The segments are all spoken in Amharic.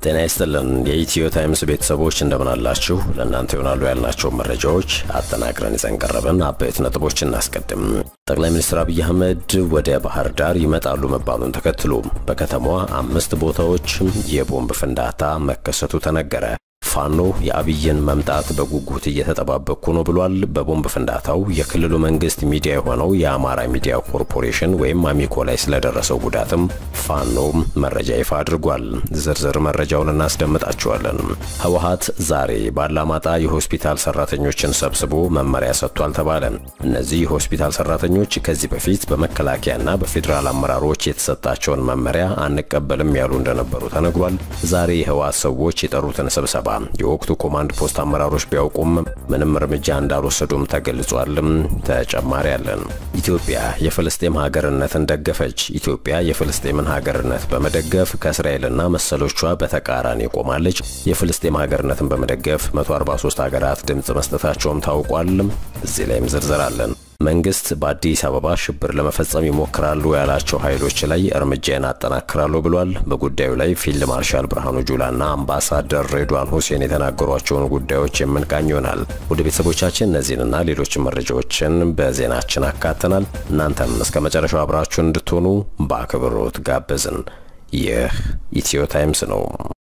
ጤና ይስጥልን የኢትዮ ታይምስ ቤተሰቦች እንደምን አላችሁ? ለእናንተ ይሆናሉ ያልናቸው መረጃዎች አጠናቅረን ይዘን ቀረብን። አበይት ነጥቦች እናስቀድም። ጠቅላይ ሚኒስትር አብይ አህመድ ወደ ባህር ዳር ይመጣሉ መባሉን ተከትሎ በከተማዋ አምስት ቦታዎች የቦምብ ፍንዳታ መከሰቱ ተነገረ። ፋኖ የአብይን መምጣት በጉጉት እየተጠባበቅኩ ነው ብሏል። በቦምብ ፍንዳታው የክልሉ መንግስት ሚዲያ የሆነው የአማራ ሚዲያ ኮርፖሬሽን ወይም አሚኮ ላይ ስለደረሰው ጉዳትም ፋኖ መረጃ ይፋ አድርጓል። ዝርዝር መረጃውን እናስደምጣችኋለን። ህወሓት ዛሬ ባላማጣ የሆስፒታል ሰራተኞችን ሰብስቦ መመሪያ ሰጥቷል ተባለ። እነዚህ የሆስፒታል ሰራተኞች ከዚህ በፊት በመከላከያና በፌዴራል አመራሮች የተሰጣቸውን መመሪያ አንቀበልም ያሉ እንደነበሩ ተነግሯል። ዛሬ የህወሓት ሰዎች የጠሩትን ስብሰባ የወቅቱ ኮማንድ ፖስት አመራሮች ቢያውቁም ምንም እርምጃ እንዳልወሰዱም ተገልጿልም። ተጨማሪ ያለን ኢትዮጵያ የፍልስጤም ሀገርነትን ደገፈች። ኢትዮጵያ የፍልስጤምን ሀገርነት በመደገፍ ከእስራኤልና መሰሎቿ በተቃራኒ ቆማለች። የፍልስጤም ሀገርነትን በመደገፍ 143 ሀገራት ድምፅ መስጠታቸውም ታውቋል። እዚህ ላይም ዝርዝር አለን። መንግስት በአዲስ አበባ ሽብር ለመፈጸም ይሞክራሉ ያላቸው ኃይሎች ላይ እርምጃን አጠናክራለሁ ብሏል። በጉዳዩ ላይ ፊልድ ማርሻል ብርሃኑ ጁላና አምባሳደር ሬድዋን ሁሴን የተናገሯቸውን ጉዳዮች የምንቃኝ ይሆናል። ወደ ቤተሰቦቻችን እነዚህንና ሌሎችን መረጃዎችን በዜናችን አካተናል። እናንተም እስከ መጨረሻው አብራችሁን እንድትሆኑ በአክብሮት ጋበዝን። ይህ ኢትዮ ታይምስ ነው።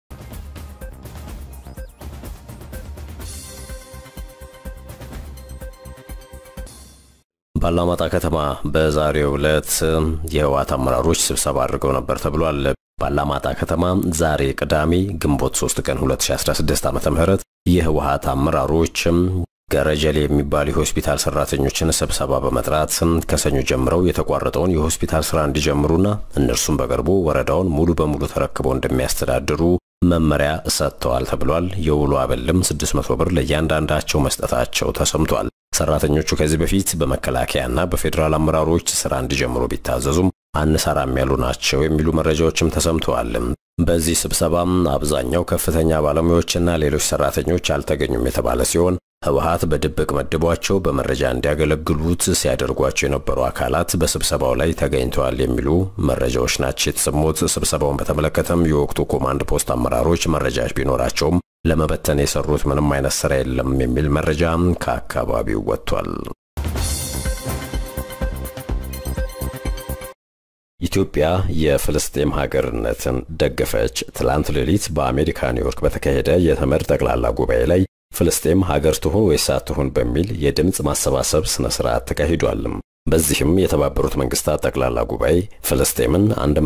ባላማጣ ከተማ በዛሬው ዕለት የህወሓት አመራሮች ስብሰባ አድርገው ነበር ተብሏል። ባላማጣ ከተማ ዛሬ ቅዳሜ ግንቦት 3 ቀን 2016 ዓ.ም የህወሓት አመራሮች ገረጀሌ የሚባሉ የሆስፒታል ሰራተኞችን ስብሰባ በመጥራት ከሰኞ ጀምረው የተቋረጠውን የሆስፒታል ስራ እንዲጀምሩና እነርሱም በቅርቡ ወረዳውን ሙሉ በሙሉ ተረክበው እንደሚያስተዳድሩ መመሪያ ሰጥተዋል ተብሏል። የውሎ አበልም 600 ብር ለእያንዳንዳቸው መስጠታቸው ተሰምቷል። ሰራተኞቹ ከዚህ በፊት በመከላከያና በፌዴራል አመራሮች ስራ እንዲጀምሩ ቢታዘዙም አንሰራም ያሉ ናቸው የሚሉ መረጃዎችም ተሰምተዋል። በዚህ ስብሰባም አብዛኛው ከፍተኛ ባለሙያዎችና ሌሎች ሰራተኞች አልተገኙም የተባለ ሲሆን ህወሓት በድብቅ መድቧቸው በመረጃ እንዲያገለግሉት ሲያደርጓቸው የነበሩ አካላት በስብሰባው ላይ ተገኝተዋል የሚሉ መረጃዎች ናቸው የተሰሙት። ስብሰባውን በተመለከተም የወቅቱ ኮማንድ ፖስት አመራሮች መረጃዎች ቢኖራቸውም ለመበተን የሰሩት ምንም አይነት ስራ የለም የሚል መረጃ ከአካባቢው ወጥቷል። ኢትዮጵያ የፍልስጤም ሀገርነትን ደገፈች። ትላንት ሌሊት በአሜሪካ ኒውዮርክ በተካሄደ የተመድ ጠቅላላ ጉባኤ ላይ ፍልስጤም ሀገር ትሁን ወይስ አትሁን በሚል የድምፅ ማሰባሰብ ስነ ስርዓት ተካሂዷል። በዚህም የተባበሩት መንግስታት ጠቅላላ ጉባኤ ፍልስጤምን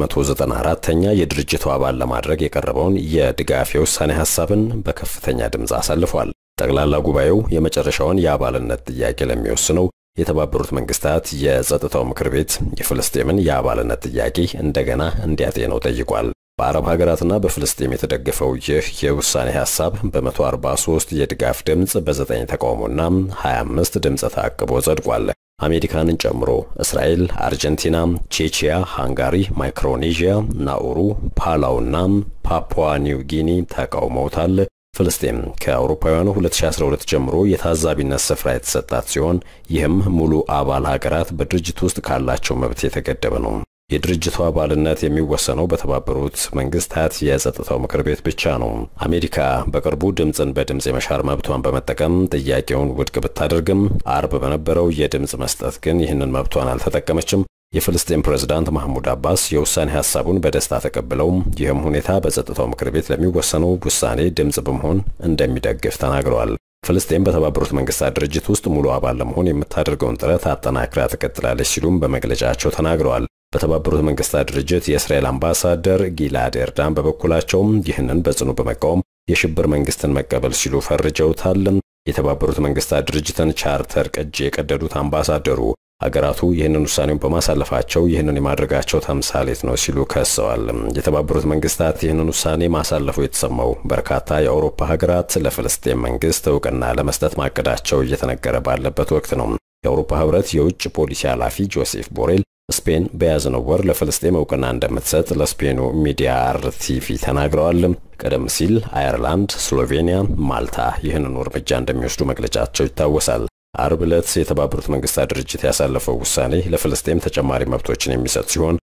194ኛ የድርጅቱ አባል ለማድረግ የቀረበውን የድጋፍ የውሳኔ ሐሳብን በከፍተኛ ድምፅ አሳልፏል። ጠቅላላ ጉባኤው የመጨረሻውን የአባልነት ጥያቄ ለሚወስነው የተባበሩት መንግስታት የጸጥታው ምክር ቤት የፍልስጤምን የአባልነት ጥያቄ እንደገና እንዲያጤነው ጠይቋል። በአረብ ሀገራትና በፍልስጤም የተደገፈው ይህ የውሳኔ ሐሳብ በ143 የድጋፍ ድምፅ በ9 ተቃውሞና 25 ድምፅ ተአቅቦ ጸድቋል። አሜሪካንን ጨምሮ እስራኤል፣ አርጀንቲና፣ ቼቺያ፣ ሃንጋሪ፣ ማይክሮኔዥያ፣ ናኡሩ፣ ፓላውና ፓፑዋ ኒው ጊኒ ተቃውመውታል። ፍልስጤም ከአውሮፓውያኑ 2012 ጀምሮ የታዛቢነት ስፍራ የተሰጣት ሲሆን ይህም ሙሉ አባል ሀገራት በድርጅቱ ውስጥ ካላቸው መብት የተገደበ ነው። የድርጅቱ አባልነት የሚወሰነው በተባበሩት መንግስታት የጸጥታው ምክር ቤት ብቻ ነው። አሜሪካ በቅርቡ ድምፅን በድምፅ የመሻር መብቷን በመጠቀም ጥያቄውን ውድቅ ብታደርግም አርብ በነበረው የድምፅ መስጠት ግን ይህንን መብቷን አልተጠቀመችም። የፍልስጤም ፕሬዝዳንት ማህሙድ አባስ የውሳኔ ሐሳቡን በደስታ ተቀብለው ይህም ሁኔታ በጸጥታው ምክር ቤት ለሚወሰነው ውሳኔ ድምፅ በመሆን እንደሚደግፍ ተናግረዋል። ፍልስጤም በተባበሩት መንግስታት ድርጅት ውስጥ ሙሉ አባል ለመሆን የምታደርገውን ጥረት አጠናክራ ትቀጥላለች ሲሉም በመግለጫቸው ተናግረዋል። በተባበሩት መንግስታት ድርጅት የእስራኤል አምባሳደር ጊላድ ኤርዳን በበኩላቸውም ይህንን በጽኑ በመቃወም የሽብር መንግስትን መቀበል ሲሉ ፈርጀውታል። የተባበሩት መንግስታት ድርጅትን ቻርተር ቅጂ የቀደዱት አምባሳደሩ ሀገራቱ ይህንን ውሳኔውን በማሳለፋቸው ይህንን የማድረጋቸው ተምሳሌት ነው ሲሉ ከሰዋል። የተባበሩት መንግስታት ይህንን ውሳኔ ማሳለፉ የተሰማው በርካታ የአውሮፓ ሀገራት ለፍልስጤም መንግስት እውቅና ለመስጠት ማቀዳቸው እየተነገረ ባለበት ወቅት ነው። የአውሮፓ ህብረት የውጭ ፖሊሲ ኃላፊ ጆሴፍ ቦሬል ስፔን በያዝነው ወር ለፍልስጤም እውቅና እንደምትሰጥ ለስፔኑ ሚዲያ አርቲቪ ተናግረዋል። ቀደም ሲል አየርላንድ፣ ስሎቬኒያ፣ ማልታ ይህንኑ እርምጃ እንደሚወስዱ መግለጫቸው ይታወሳል። አርብ ዕለት የተባበሩት መንግስታት ድርጅት ያሳለፈው ውሳኔ ለፍልስጤም ተጨማሪ መብቶችን የሚሰጥ ሲሆን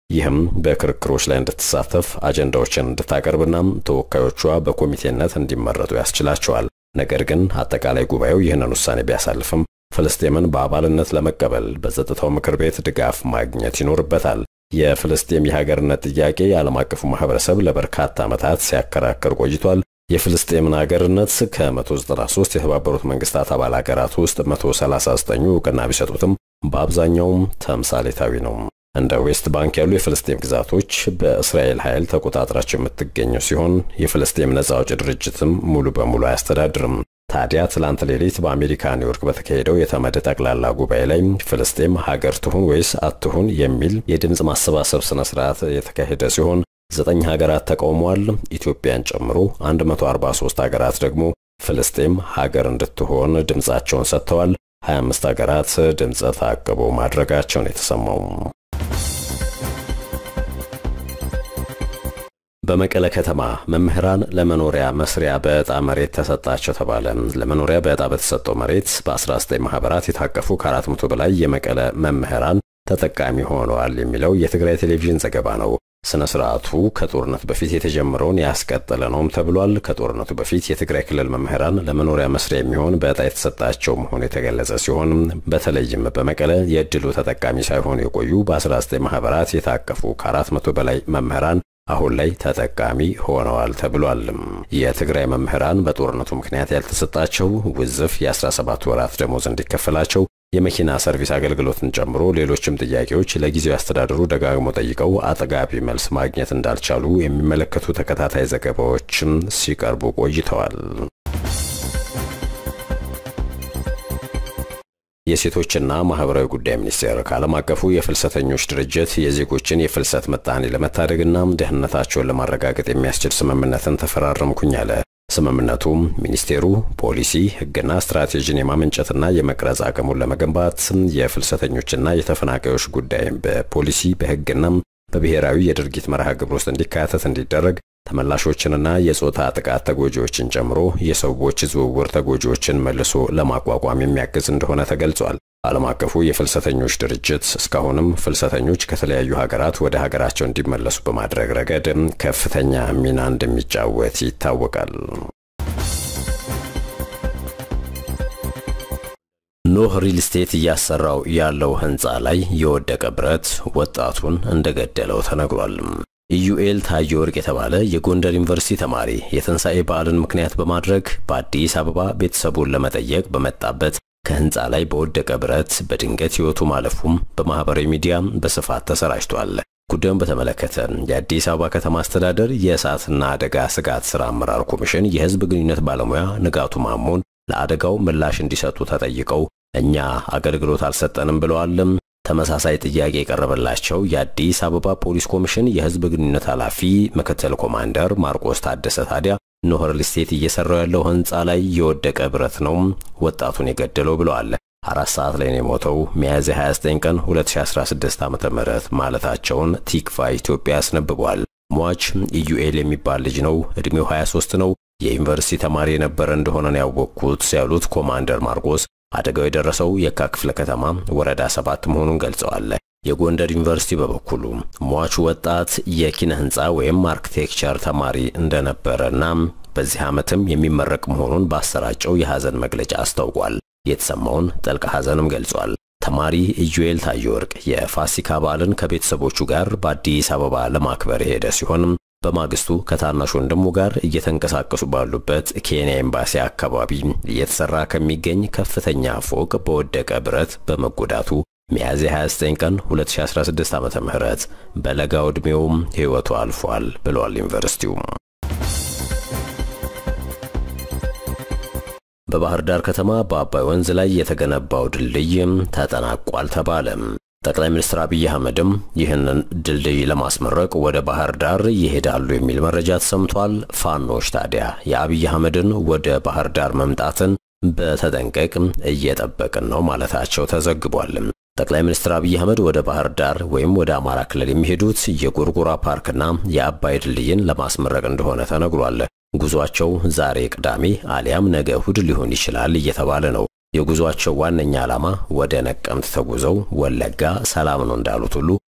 ይህም በክርክሮች ላይ እንድትሳተፍ አጀንዳዎችን እንድታቀርብና ተወካዮቿ በኮሚቴነት እንዲመረጡ ያስችላቸዋል። ነገር ግን አጠቃላይ ጉባኤው ይህንን ውሳኔ ቢያሳልፍም ፍልስጤምን በአባልነት ለመቀበል በጸጥታው ምክር ቤት ድጋፍ ማግኘት ይኖርበታል። የፍልስጤም የሀገርነት ጥያቄ የዓለም አቀፉ ማህበረሰብ ለበርካታ ዓመታት ሲያከራክር ቆይቷል። የፍልስጤምን ሀገርነት ከ193 የተባበሩት መንግስታት አባል ሀገራት ውስጥ 139ኙ እውቅና ቢሰጡትም በአብዛኛውም ተምሳሌታዊ ነው። እንደ ዌስት ባንክ ያሉ የፍልስጤም ግዛቶች በእስራኤል ኃይል ተቆጣጥራቸው የምትገኘው ሲሆን የፍልስጤም ነጻ አውጪ ድርጅትም ሙሉ በሙሉ አያስተዳድርም። ታዲያ ትላንት ሌሊት በአሜሪካ ኒውዮርክ በተካሄደው የተመድ ጠቅላላ ጉባኤ ላይ ፍልስጤም ሀገር ትሁን ወይስ አትሁን የሚል የድምፅ ማሰባሰብ ስነ ስርዓት የተካሄደ ሲሆን ዘጠኝ ሀገራት ተቃውመዋል። ኢትዮጵያን ጨምሮ 143 ሀገራት ደግሞ ፍልስጤም ሀገር እንድትሆን ድምፃቸውን ሰጥተዋል። 25 ሀገራት ድምፀ ተአቅቦ ማድረጋቸውን የተሰማው በመቀለ ከተማ መምህራን ለመኖሪያ መስሪያ በዕጣ መሬት ተሰጣቸው ተባለ። ለመኖሪያ በዕጣ በተሰጠው መሬት በ19 ማህበራት የታቀፉ ከ400 በላይ የመቀለ መምህራን ተጠቃሚ ሆነዋል የሚለው የትግራይ ቴሌቪዥን ዘገባ ነው። ስነ ስርዓቱ ከጦርነቱ በፊት የተጀመረውን ያስቀጠለ ነውም ተብሏል። ከጦርነቱ በፊት የትግራይ ክልል መምህራን ለመኖሪያ መስሪያ የሚሆን በዕጣ የተሰጣቸው መሆኑ የተገለጸ ሲሆን በተለይም በመቀለ የዕድሉ ተጠቃሚ ሳይሆኑ የቆዩ በ19 ማህበራት የታቀፉ ከ400 በላይ መምህራን አሁን ላይ ተጠቃሚ ሆነዋል ተብሏል። የትግራይ መምህራን በጦርነቱ ምክንያት ያልተሰጣቸው ውዝፍ የ17 ወራት ደሞዝ እንዲከፈላቸው የመኪና ሰርቪስ አገልግሎትን ጨምሮ ሌሎችም ጥያቄዎች ለጊዜው አስተዳደሩ ደጋግሞ ጠይቀው አጥጋቢ መልስ ማግኘት እንዳልቻሉ የሚመለከቱ ተከታታይ ዘገባዎችም ሲቀርቡ ቆይተዋል። የሴቶችና ማህበራዊ ጉዳይ ሚኒስቴር ከዓለም አቀፉ የፍልሰተኞች ድርጅት የዜጎችን የፍልሰት ምጣኔ ለመታደግና ደህንነታቸውን ለማረጋገጥ የሚያስችል ስምምነትን ተፈራረምኩኝ አለ። ስምምነቱም ሚኒስቴሩ ፖሊሲ፣ ሕግና ስትራቴጂን የማመንጨትና የመቅረጽ አቅሙን ለመገንባት የፍልሰተኞችና የተፈናቃዮች ጉዳይ በፖሊሲ በሕግና በብሔራዊ የድርጊት መርሃ ግብር ውስጥ እንዲካተት እንዲደረግ ተመላሾችንና የጾታ ጥቃት ተጎጂዎችን ጨምሮ የሰዎች ዝውውር ተጎጂዎችን መልሶ ለማቋቋም የሚያግዝ እንደሆነ ተገልጿል። ዓለም አቀፉ የፍልሰተኞች ድርጅት እስካሁንም ፍልሰተኞች ከተለያዩ ሀገራት ወደ ሀገራቸው እንዲመለሱ በማድረግ ረገድ ከፍተኛ ሚና እንደሚጫወት ይታወቃል። ኖህ ሪል ስቴት እያሰራው ያለው ህንፃ ላይ የወደቀ ብረት ወጣቱን እንደገደለው ተነግሯል። ኢዩኤል ታየ ወርቅ የተባለ የጎንደር ዩኒቨርሲቲ ተማሪ የትንሣኤ በዓልን ምክንያት በማድረግ በአዲስ አበባ ቤተሰቡን ለመጠየቅ በመጣበት ከህንፃ ላይ በወደቀ ብረት በድንገት ሕይወቱ ማለፉም በማኅበራዊ ሚዲያ በስፋት ተሰራጭቷል። ጉዳዩን በተመለከተ የአዲስ አበባ ከተማ አስተዳደር የእሳትና አደጋ ስጋት ሥራ አመራር ኮሚሽን የሕዝብ ግንኙነት ባለሙያ ንጋቱ ማሞን ለአደጋው ምላሽ እንዲሰጡ ተጠይቀው እኛ አገልግሎት አልሰጠንም ብለዋልም። ተመሳሳይ ጥያቄ የቀረበላቸው የአዲስ አበባ ፖሊስ ኮሚሽን የሕዝብ ግንኙነት ኃላፊ ምክትል ኮማንደር ማርቆስ ታደሰ ታዲያ ኖህ ሪል ስቴት እየሰራው ያለው ህንፃ ላይ የወደቀ ብረት ነው ወጣቱን የገደለው ብለዋል። አራት ሰዓት ላይ ነው የሞተው ሚያዝያ 29 ቀን 2016 ዓ ም ማለታቸውን ቲክቫ ኢትዮጵያ ያስነብቧል። ሟች ኢዩኤል የሚባል ልጅ ነው። ዕድሜው 23 ነው። የዩኒቨርሲቲ ተማሪ የነበረ እንደሆነ ነው ያወቅኩት ያሉት ኮማንደር ማርቆስ አደጋው የደረሰው የካ ክፍለ ከተማ ወረዳ ሰባት መሆኑን ገልጸዋል። የጎንደር ዩኒቨርሲቲ በበኩሉ ሟቹ ወጣት የኪነ ህንፃ ወይም አርክቴክቸር ተማሪ እንደነበረና በዚህ ዓመትም የሚመረቅ መሆኑን ባሰራጨው የሐዘን መግለጫ አስታውቋል። የተሰማውን ጥልቅ ሐዘንም ገልጿል። ተማሪ ኢዩኤል ታየ ወርቅ የፋሲካ በዓልን ከቤተሰቦቹ ጋር በአዲስ አበባ ለማክበር የሄደ ሲሆን በማግስቱ ከታናሽ ወንድሙ ጋር እየተንቀሳቀሱ ባሉበት ኬንያ ኤምባሲ አካባቢ እየተሰራ ከሚገኝ ከፍተኛ ፎቅ በወደቀ ብረት በመጎዳቱ ሚያዝያ 29 ቀን 2016 ዓ.ም በለጋው ዕድሜውም ሕይወቱ አልፏል ብሏል ዩኒቨርሲቲው። በባህር ዳር ከተማ በአባይ ወንዝ ላይ የተገነባው ድልድይ ተጠናቋል ተባለ። ጠቅላይ ሚኒስትር አብይ አህመድም ይህንን ድልድይ ለማስመረቅ ወደ ባህር ዳር ይሄዳሉ የሚል መረጃ ተሰምቷል። ፋኖች ታዲያ የአብይ አህመድን ወደ ባህር ዳር መምጣትን በተጠንቀቅ እየጠበቅን ነው ማለታቸው ተዘግቧል። ጠቅላይ ሚኒስትር አብይ አህመድ ወደ ባህር ዳር ወይም ወደ አማራ ክልል የሚሄዱት የጎርጎራ ፓርክና የአባይ ድልድይን ለማስመረቅ እንደሆነ ተነግሯል። ጉዟቸው ዛሬ ቅዳሜ አሊያም ነገ እሁድ ሊሆን ይችላል እየተባለ ነው። የጉዟቸው ዋነኛ ዓላማ ወደ ነቀምት ተጉዘው ወለጋ ሰላም ነው እንዳሉት ሁሉ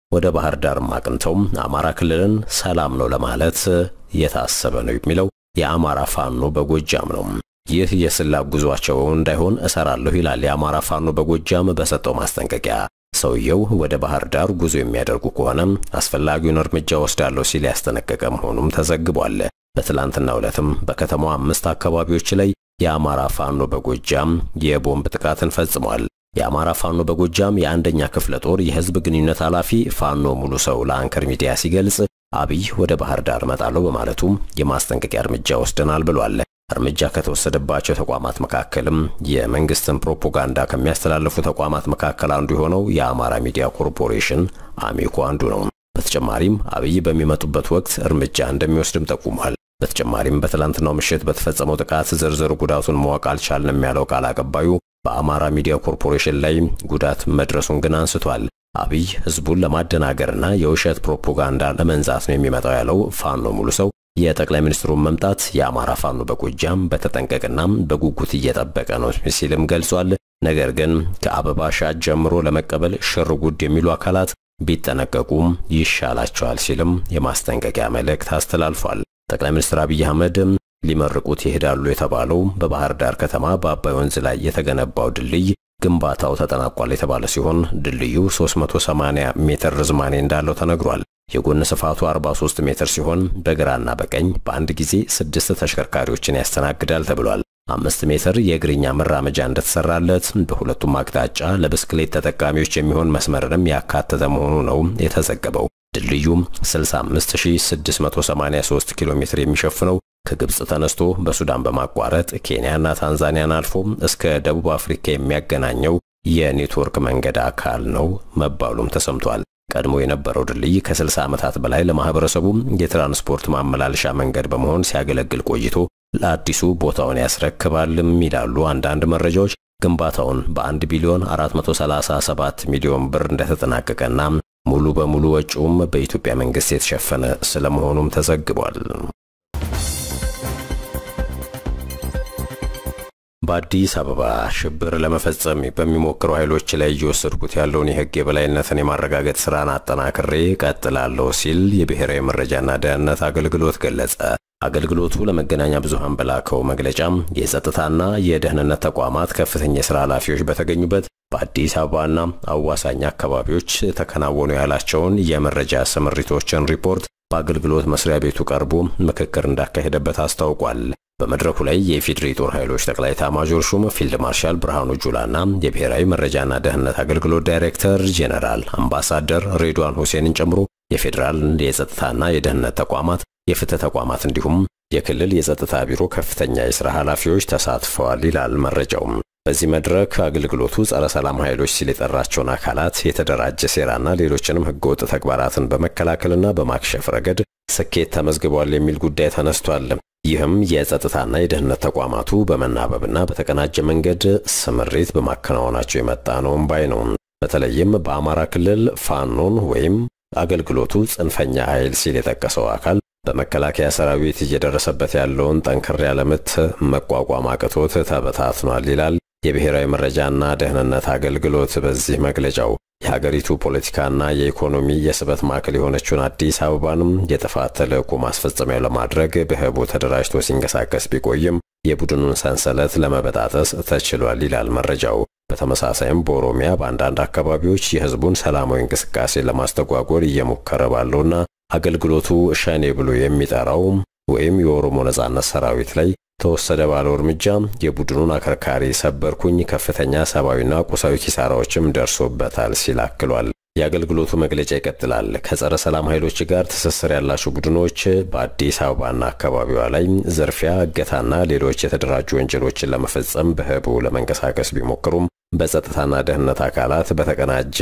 ወደ ባህር ዳርም አቅንተው አማራ ክልልን ሰላም ነው ለማለት የታሰበ ነው የሚለው የአማራ ፋኖ በጎጃም ነው። ይህ የስላቅ ጉዟቸው እንዳይሆን እሰራለሁ ይላል የአማራ ፋኖ በጎጃም በሰጠው ማስጠንቀቂያ። ሰውየው ወደ ባህር ዳር ጉዞ የሚያደርጉ ከሆነ አስፈላጊውን እርምጃ ወስዳለሁ ሲል ያስጠነቀቀ መሆኑም ተዘግቧል። በትላንትናው ዕለትም በከተማው አምስት አካባቢዎች ላይ የአማራ ፋኖ በጎጃም የቦምብ ጥቃትን ፈጽሟል። የአማራ ፋኖ በጎጃም የአንደኛ ክፍለ ጦር የህዝብ ግንኙነት ኃላፊ ፋኖ ሙሉ ሰው ለአንከር ሚዲያ ሲገልጽ አብይ ወደ ባህር ዳር እመጣለሁ በማለቱ የማስጠንቀቂያ እርምጃ ወስደናል ብሏል። እርምጃ ከተወሰደባቸው ተቋማት መካከልም የመንግስትን ፕሮፓጋንዳ ከሚያስተላልፉ ተቋማት መካከል አንዱ የሆነው የአማራ ሚዲያ ኮርፖሬሽን አሚኮ አንዱ ነው። በተጨማሪም አብይ በሚመጡበት ወቅት እርምጃ እንደሚወስድም ጠቁሟል። በተጨማሪም በትላንትናው ምሽት በተፈጸመው ጥቃት ዝርዝር ጉዳቱን ማወቅ አልቻልንም ያለው ቃል አቀባዩ በአማራ ሚዲያ ኮርፖሬሽን ላይ ጉዳት መድረሱን ግን አንስቷል። አብይ ህዝቡን ለማደናገርና የውሸት ፕሮፓጋንዳ ለመንዛት ነው የሚመጣው ያለው ፋኖ ሙሉ ሰው የጠቅላይ ሚኒስትሩን መምጣት የአማራ ፋኖ በጎጃም በተጠንቀቅና በጉጉት እየጠበቀ ነው ሲልም ገልጿል። ነገር ግን ከአበባ ሻጭ ጀምሮ ለመቀበል ሽር ጉድ የሚሉ አካላት ቢጠነቀቁም ይሻላቸዋል ሲልም የማስጠንቀቂያ መልእክት አስተላልፏል። ጠቅላይ ሚኒስትር አብይ አህመድ ሊመርቁት ይሄዳሉ የተባለው በባህር ዳር ከተማ በአባይ ወንዝ ላይ የተገነባው ድልድይ ግንባታው ተጠናቋል የተባለ ሲሆን ድልድዩ 380 ሜትር ርዝማኔ እንዳለው ተነግሯል። የጎን ስፋቱ 43 ሜትር ሲሆን በግራና በቀኝ በአንድ ጊዜ ስድስት ተሽከርካሪዎችን ያስተናግዳል ተብሏል። አምስት ሜትር የእግረኛ መራመጃ እንደተሰራለት በሁለቱም አቅጣጫ ለብስክሌት ተጠቃሚዎች የሚሆን መስመርንም ያካተተ መሆኑ ነው የተዘገበው። ድልድዩ 65683 ኪሎ ሜትር የሚሸፍነው ከግብፅ ተነስቶ በሱዳን በማቋረጥ ኬንያና ታንዛኒያን አልፎ እስከ ደቡብ አፍሪካ የሚያገናኘው የኔትወርክ መንገድ አካል ነው መባሉም ተሰምቷል። ቀድሞ የነበረው ድልድይ ከ60 ዓመታት በላይ ለማህበረሰቡ የትራንስፖርት ማመላለሻ መንገድ በመሆን ሲያገለግል ቆይቶ ለአዲሱ ቦታውን ያስረክባልም ይላሉ አንዳንድ መረጃዎች። ግንባታውን በ1 ቢሊዮን 437 ሚሊዮን ብር እንደተጠናቀቀና ሙሉ በሙሉ ወጪውም በኢትዮጵያ መንግስት የተሸፈነ ስለመሆኑም ተዘግቧል። በአዲስ አበባ ሽብር ለመፈጸም በሚሞክሩ ኃይሎች ላይ እየወሰድኩት ያለውን የሕግ የበላይነትን የማረጋገጥ ስራን አጠናክሬ ቀጥላለሁ ሲል የብሔራዊ መረጃና ደህንነት አገልግሎት ገለጸ። አገልግሎቱ ለመገናኛ ብዙሃን በላከው መግለጫም የጸጥታና የደህንነት ተቋማት ከፍተኛ የሥራ ኃላፊዎች በተገኙበት በአዲስ አበባና አዋሳኝ አካባቢዎች ተከናወኑ ያላቸውን የመረጃ ስምሪቶችን ሪፖርት በአገልግሎት መስሪያ ቤቱ ቀርቦ ምክክር እንዳካሄደበት አስታውቋል። በመድረኩ ላይ የኢፌዴሪ ጦር ኃይሎች ጠቅላይ ኤታማዦር ሹም ፊልድ ማርሻል ብርሃኑ ጁላና የብሔራዊ መረጃና ደህንነት አገልግሎት ዳይሬክተር ጄኔራል አምባሳደር ሬድዋን ሁሴንን ጨምሮ የፌዴራል የጸጥታና የደህንነት ተቋማት፣ የፍትህ ተቋማት እንዲሁም የክልል የጸጥታ ቢሮ ከፍተኛ የሥራ ኃላፊዎች ተሳትፈዋል ይላል መረጃው። በዚህ መድረክ አገልግሎቱ ጸረ ሰላም ኃይሎች ሲል የጠራቸውን አካላት የተደራጀ ሴራና ሌሎችንም ህገወጥ ተግባራትን በመከላከልና በማክሸፍ ረገድ ስኬት ተመዝግቧል የሚል ጉዳይ ተነስቷል። ይህም የጸጥታና የደህንነት ተቋማቱ በመናበብና በተቀናጀ መንገድ ስምሪት በማከናወናቸው የመጣ ነውም ባይ ነው። በተለይም በአማራ ክልል ፋኖን ወይም አገልግሎቱ ጽንፈኛ ኃይል ሲል የጠቀሰው አካል በመከላከያ ሰራዊት እየደረሰበት ያለውን ጠንከር ያለ ምት መቋቋም አቅቶት ተበታትኗል ይላል የብሔራዊ መረጃና ደህንነት አገልግሎት በዚህ መግለጫው። የሀገሪቱ ፖለቲካና የኢኮኖሚ የስበት ማዕከል የሆነችውን አዲስ አበባንም የጥፋት ተልዕኮ ማስፈጸሚያ ለማድረግ በህቡ ተደራጅቶ ሲንቀሳቀስ ቢቆይም የቡድኑን ሰንሰለት ለመበጣጠስ ተችሏል ይላል መረጃው። በተመሳሳይም በኦሮሚያ በአንዳንድ አካባቢዎች የህዝቡን ሰላማዊ እንቅስቃሴ ለማስተጓጎል እየሞከረ ባለውና አገልግሎቱ ሸኔ ብሎ የሚጠራው ወይም የኦሮሞ ነጻነት ሰራዊት ላይ ተወሰደ ባለው እርምጃ የቡድኑን አከርካሪ ሰበርኩኝ፣ ከፍተኛ ሰብአዊና ቁሳዊ ኪሳራዎችም ደርሶበታል ሲል አክሏል። የአገልግሎቱ መግለጫ ይቀጥላል። ከጸረ ሰላም ኃይሎች ጋር ትስስር ያላቸው ቡድኖች በአዲስ አበባና አካባቢዋ ላይ ዝርፊያ፣ እገታና ሌሎች የተደራጁ ወንጀሎችን ለመፈጸም በህቡ ለመንቀሳቀስ ቢሞክሩም በጸጥታና ደህንነት አካላት በተቀናጀ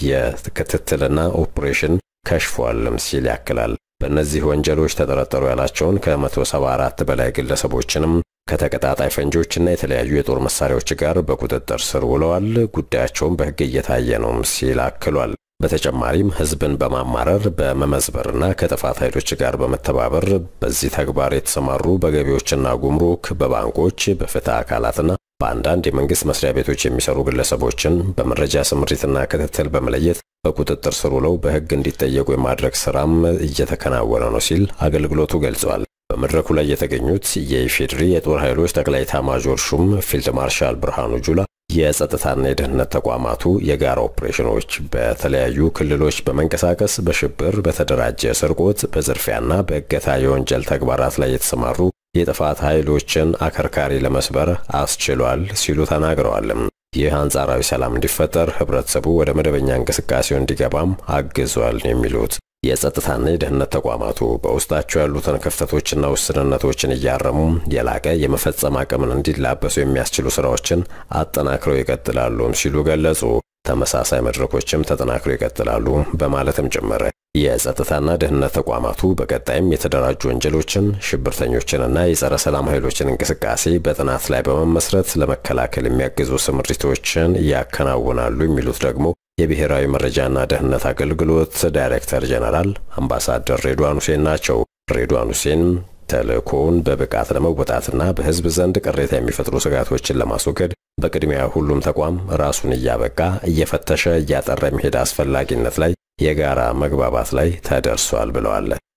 የክትትልና ኦፕሬሽን ከሽፏልም ሲል ያክላል። በእነዚህ ወንጀሎች ተጠረጠሩ ያላቸውን ከ174 በላይ ግለሰቦችንም ከተቀጣጣይ ፈንጂዎችና የተለያዩ የጦር መሳሪያዎች ጋር በቁጥጥር ስር ውለዋል። ጉዳያቸውን በሕግ እየታየ ነው ሲል አክሏል። በተጨማሪም ህዝብን በማማረር በመመዝበርና ከጥፋት ኃይሎች ጋር በመተባበር በዚህ ተግባር የተሰማሩ በገቢዎችና ጉምሩክ፣ በባንኮች፣ በፍትህ አካላትና በአንዳንድ የመንግሥት መስሪያ ቤቶች የሚሰሩ ግለሰቦችን በመረጃ ስምሪትና ክትትል በመለየት በቁጥጥር ስር ውለው በሕግ እንዲጠየቁ የማድረግ ሥራም እየተከናወነ ነው ሲል አገልግሎቱ ገልጿል። በመድረኩ ላይ የተገኙት የኢፌዴሪ የጦር ኃይሎች ጠቅላይ ኤታማዦር ሹም ፊልድ ማርሻል ብርሃኑ ጁላ የጸጥታና የደህንነት ተቋማቱ የጋራ ኦፕሬሽኖች በተለያዩ ክልሎች በመንቀሳቀስ በሽብር፣ በተደራጀ ስርቆት፣ በዝርፊያና በእገታ የወንጀል ተግባራት ላይ የተሰማሩ የጥፋት ኃይሎችን አከርካሪ ለመስበር አስችሏል ሲሉ ተናግረዋል። ይህ አንጻራዊ ሰላም እንዲፈጠር ህብረተሰቡ ወደ መደበኛ እንቅስቃሴው እንዲገባም አግዟል የሚሉት የጸጥታና የደህንነት ተቋማቱ በውስጣቸው ያሉትን ክፍተቶችና ውስንነቶችን እያረሙ የላቀ የመፈጸም አቅምን እንዲላበሱ የሚያስችሉ ስራዎችን አጠናክረው ይቀጥላሉም ሲሉ ገለጹ። ተመሳሳይ መድረኮችም ተጠናክረው ይቀጥላሉ በማለትም ጭምር የጸጥታና ደህንነት ተቋማቱ በቀጣይም የተደራጁ ወንጀሎችን፣ ሽብርተኞችንና የጸረ ሰላም ኃይሎችን እንቅስቃሴ በጥናት ላይ በመመስረት ለመከላከል የሚያግዙ ስምሪቶችን ያከናውናሉ የሚሉት ደግሞ የብሔራዊ መረጃና ደህንነት አገልግሎት ዳይሬክተር ጀነራል አምባሳደር ሬድዋን ሁሴን ናቸው። ሬድዋን ሁሴን ተልእኮውን በብቃት ለመወጣትና በህዝብ ዘንድ ቅሬታ የሚፈጥሩ ስጋቶችን ለማስወገድ በቅድሚያ ሁሉም ተቋም ራሱን እያበቃ እየፈተሸ እያጠራ የሚሄድ አስፈላጊነት ላይ የጋራ መግባባት ላይ ተደርሷል ብለዋል።